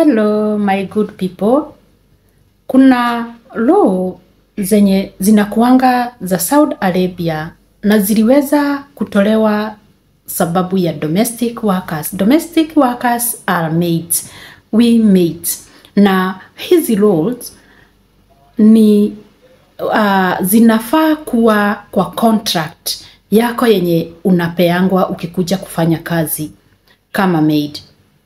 Hello my good people. Kuna law zenye zinakuanga za Saudi Arabia na ziliweza kutolewa sababu ya domestic workers. Domestic workers are maids, we maids. Na hizi laws ni uh, zinafaa kuwa kwa contract yako yenye unapeangwa ukikuja kufanya kazi kama maid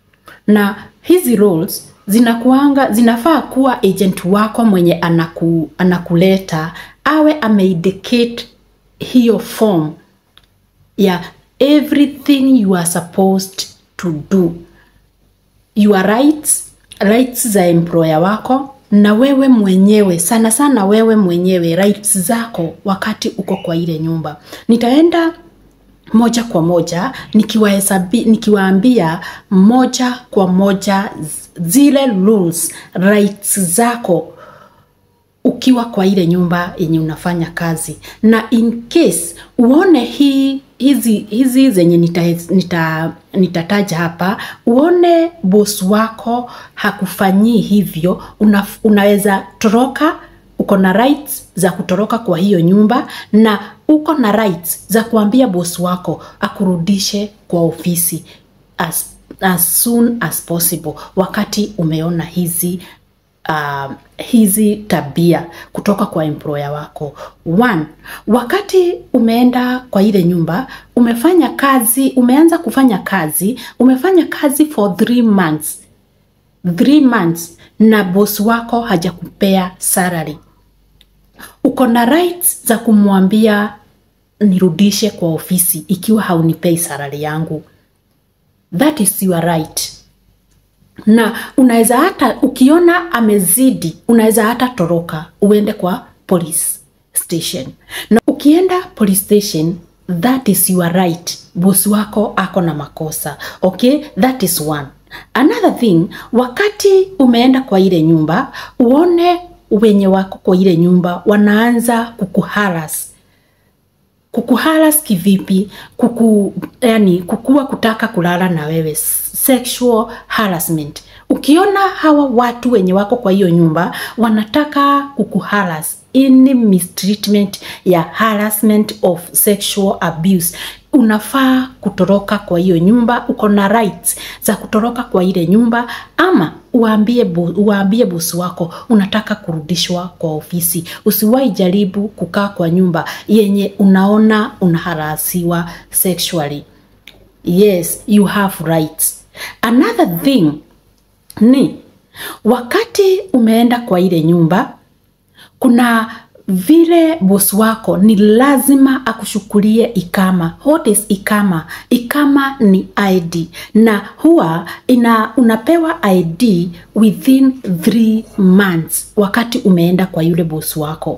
na hizi roles zinakuanga zinafaa kuwa agent wako mwenye anaku, anakuleta awe ameindicate hiyo form ya everything you are supposed to do your rights rights za employer wako na wewe mwenyewe sana sana wewe mwenyewe rights zako wakati uko kwa ile nyumba nitaenda moja kwa moja nikiwahesabi nikiwaambia moja kwa moja z- zile rules rights zako ukiwa kwa ile nyumba yenye unafanya kazi na in case uone hii hizi hizi zenye nitataja nita, nitataja hapa uone bos wako hakufanyii hivyo una, unaweza toroka uko na rights za kutoroka kwa hiyo nyumba na uko na rights za kuambia boss wako akurudishe kwa ofisi as, as soon as possible wakati umeona hizi uh, hizi tabia kutoka kwa employer wako one wakati umeenda kwa ile nyumba umefanya kazi umeanza kufanya kazi umefanya kazi for three months three months na boss wako hajakupea salary uko na rights za kumwambia nirudishe kwa ofisi ikiwa haunipei salary yangu that is your right na unaweza hata ukiona amezidi unaweza hata toroka uende kwa police station na ukienda police station that is your right bosi wako ako na makosa okay that is one another thing wakati umeenda kwa ile nyumba uone wenye wako kwa ile nyumba wanaanza kukuharas kukuharas kivipi kuku, yani kukua kutaka kulala na wewe sexual harassment ukiona hawa watu wenye wako kwa hiyo nyumba wanataka kukuharas any mistreatment ya harassment of sexual abuse unafaa kutoroka kwa hiyo nyumba uko na rights za kutoroka kwa ile nyumba ama uambie, bo, uambie bosi wako unataka kurudishwa kwa ofisi usiwahi jaribu kukaa kwa nyumba yenye unaona unaharasiwa sexually yes you have rights another thing ni wakati umeenda kwa ile nyumba kuna vile bosi wako ni lazima akushukulie ikama what is ikama ikama ni id na huwa ina unapewa id within three months wakati umeenda kwa yule bosi wako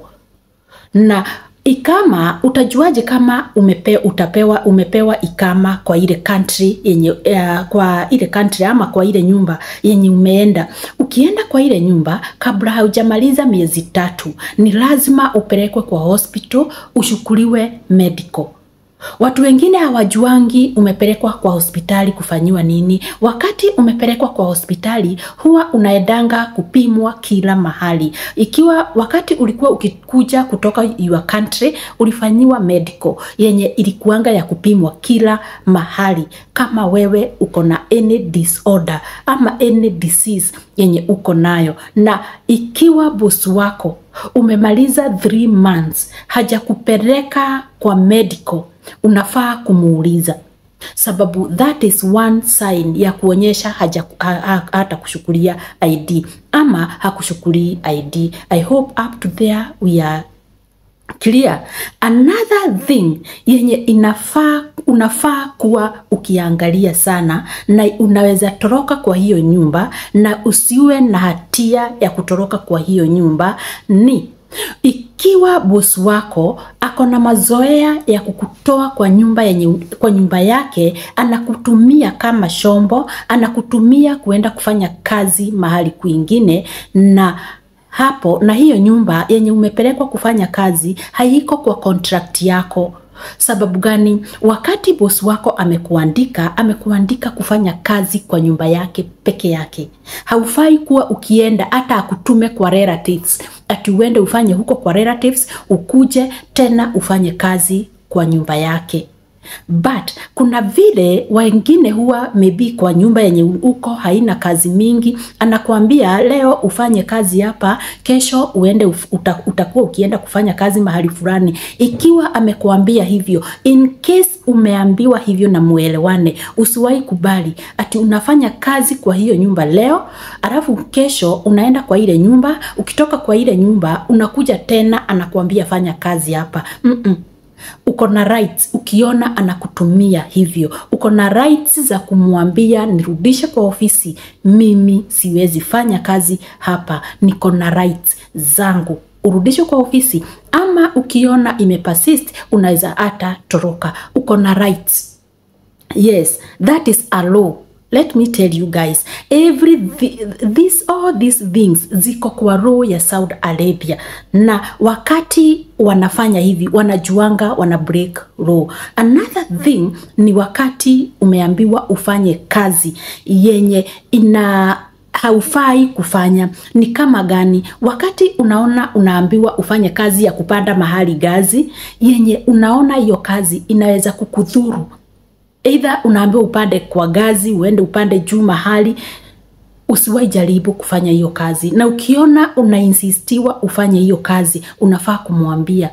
na ikama utajuaje kama umepe, utapewa umepewa ikama kwa ile country yenye uh, kwa ile country ama kwa ile nyumba yenye umeenda ukienda kwa ile nyumba kabla haujamaliza miezi tatu ni lazima upelekwe kwa hospital ushukuliwe medical Watu wengine hawajuangi umepelekwa kwa hospitali kufanyiwa nini. Wakati umepelekwa kwa hospitali, huwa unaendanga kupimwa kila mahali. Ikiwa wakati ulikuwa ukikuja kutoka your country, ulifanyiwa medical yenye ilikuanga ya kupimwa kila mahali, kama wewe uko na any disorder ama any disease yenye uko nayo, na ikiwa bosi wako umemaliza three months hajakupeleka kwa medical unafaa kumuuliza sababu that is one sign ya kuonyesha haja ha, ha, hata kushukulia id ama hakushukulii id i hope up to there we are clear another thing yenye inafaa unafaa kuwa ukiangalia sana na unaweza toroka kwa hiyo nyumba na usiwe na hatia ya kutoroka kwa hiyo nyumba ni ikiwa bosi wako ako na mazoea ya kukutoa kwa nyumba yenye, kwa nyumba yake anakutumia kama shombo anakutumia kuenda kufanya kazi mahali kwingine na hapo na hiyo nyumba yenye umepelekwa kufanya kazi haiko kwa contract yako Sababu gani? Wakati bosi wako amekuandika, amekuandika kufanya kazi kwa nyumba yake peke yake. Haufai kuwa ukienda hata akutume kwa relatives, ati uende ufanye huko kwa relatives, ukuje tena ufanye kazi kwa nyumba yake but kuna vile wengine huwa maybe kwa nyumba yenye uko haina kazi mingi, anakuambia leo ufanye kazi hapa, kesho uende uf, uta, utakuwa ukienda kufanya kazi mahali fulani. Ikiwa amekuambia hivyo, in case umeambiwa hivyo na muelewane, usiwahi kubali ati unafanya kazi kwa hiyo nyumba leo, alafu kesho unaenda kwa ile nyumba, ukitoka kwa ile nyumba unakuja tena anakuambia fanya kazi hapa. mm -mm uko na rights ukiona anakutumia hivyo, uko na rights za kumwambia nirudishe kwa ofisi, mimi siwezi fanya kazi hapa, niko na rights zangu, urudishwe kwa ofisi. Ama ukiona imepersist, unaweza hata toroka, uko na rights. Yes, that is a law. Let me tell you guys, every this all these things ziko kwa roho ya Saudi Arabia, na wakati wanafanya hivi wanajuanga wana break law. Another thing ni wakati umeambiwa ufanye kazi yenye ina haufai kufanya. Ni kama gani? Wakati unaona unaambiwa ufanye kazi ya kupanda mahali gazi yenye unaona hiyo kazi inaweza kukudhuru Either unaambiwa upande kwa gazi, uende upande juu mahali, usiwahi jaribu kufanya hiyo kazi. Na ukiona unainsistiwa ufanye hiyo kazi, unafaa kumwambia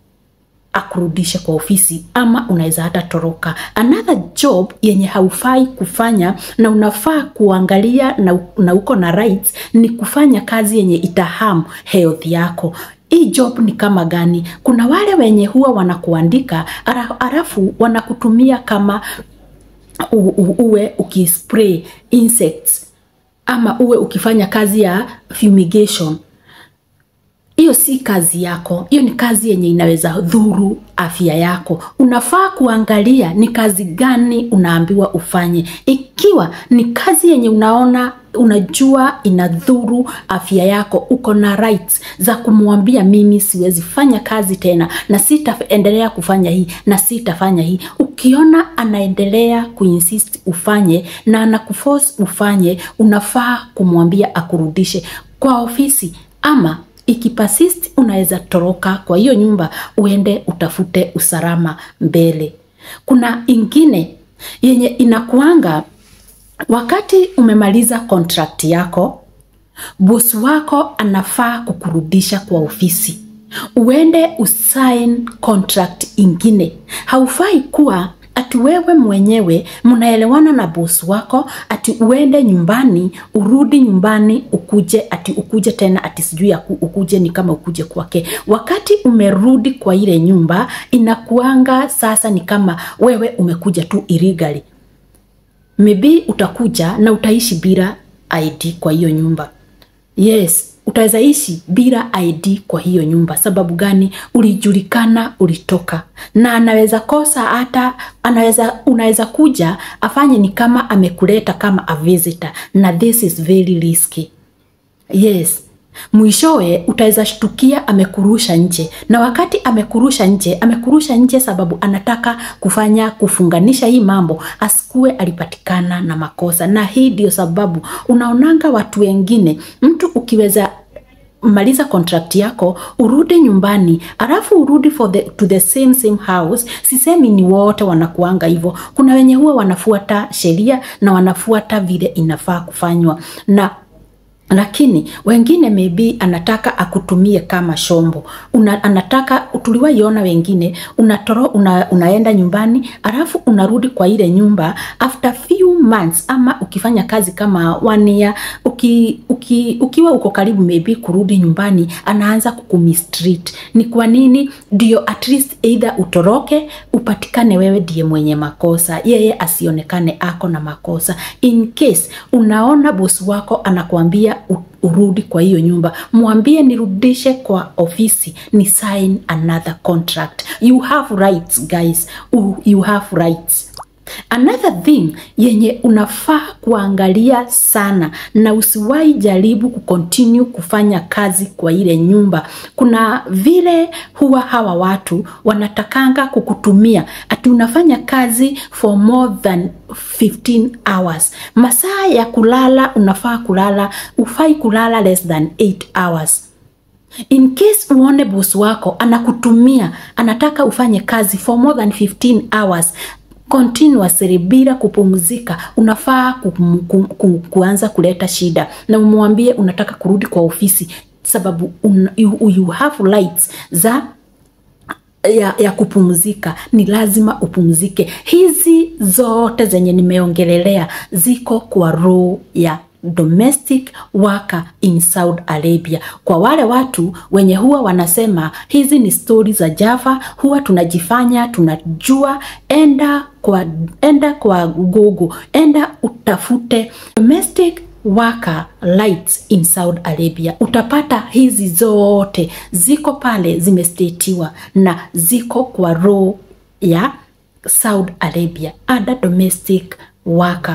akurudishe kwa ofisi, ama unaweza hata toroka. Another job yenye haufai kufanya na unafaa kuangalia na, na uko na rights ni kufanya kazi yenye itaham health yako. Hii job ni kama gani? Kuna wale wenye huwa wanakuandika alafu wanakutumia kama u, u, uwe ukispray insects ama uwe ukifanya kazi ya fumigation. Hiyo si kazi yako, hiyo ni kazi yenye inaweza dhuru afya yako. Unafaa kuangalia ni kazi gani unaambiwa ufanye. Ikiwa ni kazi yenye unaona unajua inadhuru afya yako, uko na rights za kumwambia mimi siwezi fanya kazi tena, na sitaendelea kufanya hii na sitafanya hii. Ukiona anaendelea kuinsist ufanye na anakuforce ufanye, unafaa kumwambia akurudishe kwa ofisi ama ikipasist unaweza toroka kwa hiyo nyumba uende utafute usalama mbele. Kuna ingine yenye inakuanga wakati umemaliza contract yako, bosi wako anafaa kukurudisha kwa ofisi uende usign contract ingine. Haufai kuwa ati wewe mwenyewe mnaelewana na bosi wako ati uende nyumbani urudi nyumbani ukuje ati ukuje tena ati sijui ya ukuje ni kama ukuje kwake. Wakati umerudi kwa ile nyumba inakuanga sasa ni kama wewe umekuja tu illegally. Maybe utakuja na utaishi bila ID kwa hiyo nyumba. Yes, utaweza ishi bila ID kwa hiyo nyumba. Sababu gani? Ulijulikana ulitoka, na anaweza kosa hata anaweza, unaweza kuja afanye ni kama amekuleta kama a visitor, na this is very risky. Yes, mwishowe utaweza shtukia amekurusha nje, na wakati amekurusha nje, amekurusha nje sababu anataka kufanya kufunganisha hii mambo, asikue alipatikana na makosa. Na hii ndio sababu unaonanga watu wengine, mtu ukiweza maliza contract yako urudi nyumbani alafu urudi for the, to the same same house. Sisemi ni wote wanakuanga hivyo, kuna wenye huwa wanafuata sheria na wanafuata vile inafaa kufanywa na lakini wengine maybe anataka akutumie kama shombo una, anataka tuliwaiona wengine unatoro, una, unaenda nyumbani alafu unarudi kwa ile nyumba after few months, ama ukifanya kazi kama one year, uki, uki, ukiwa uko karibu maybe kurudi nyumbani, anaanza kukumistreat. Ni kwa nini? Ndio at least either utoroke upatikane wewe ndiye mwenye makosa, yeye asionekane ako na makosa. In case unaona bosi wako anakuambia urudi kwa hiyo nyumba, mwambie nirudishe kwa ofisi, ni sign another contract. You have rights guys, you have rights. Another thing yenye unafaa kuangalia sana na usiwahi jaribu kucontinue kufanya kazi kwa ile nyumba. Kuna vile huwa hawa watu wanatakanga kukutumia ati unafanya kazi for more than 15 hours. Masaa ya kulala unafaa kulala, ufai kulala less than 8 hours. In case uone boss wako anakutumia, anataka ufanye kazi for more than 15 hours continuously bila kupumzika, unafaa ku, ku, ku, kuanza kuleta shida na umwambie unataka kurudi kwa ofisi, sababu un, you, you have rights za ya, ya kupumzika. Ni lazima upumzike. Hizi zote zenye nimeongelelea ziko kwa roho ya domestic worker in Saudi Arabia. Kwa wale watu wenye huwa wanasema hizi ni stori za Java, huwa tunajifanya tunajua, enda kwa enda kwa Google, enda utafute domestic worker rights in Saudi Arabia, utapata hizi zote ziko pale, zimestetiwa na ziko kwa roho ya Saudi Arabia, ada domestic worker.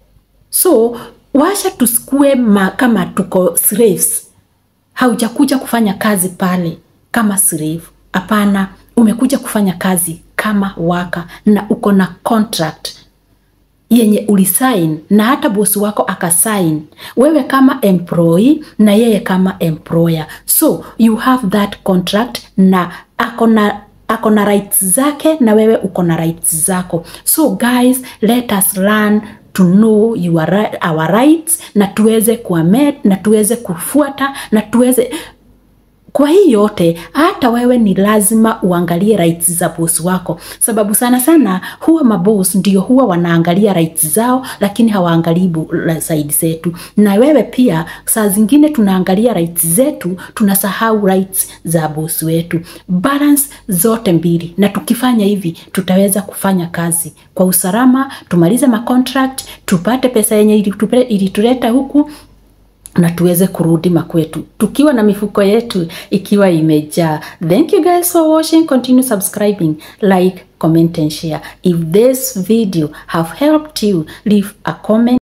So washa tusikue ma, kama tuko slaves. Haujakuja kufanya kazi pale kama slave, hapana. Umekuja kufanya kazi kama waka na uko na contract yenye ulisign na hata bosi wako akasign, wewe kama employee na yeye kama employer, so you have that contract na akona ako na rights zake na wewe uko na rights zako. So guys, let us learn to know your, our rights na tuweze kuamet na tuweze kufuata na tuweze kwa hii yote, hata wewe ni lazima uangalie rights za boss wako, sababu sana sana huwa maboss ndio huwa wanaangalia rights zao, lakini hawaangalii side zetu. Na wewe pia saa zingine tunaangalia rights zetu, tunasahau rights za boss wetu. Balance zote mbili, na tukifanya hivi tutaweza kufanya kazi kwa usalama, tumalize macontract, tupate pesa yenye ilituleta huku na tuweze kurudi makwetu tukiwa na mifuko yetu ikiwa imejaa. Thank you guys for watching. Continue subscribing, like, comment and share. If this video have helped you, leave a comment.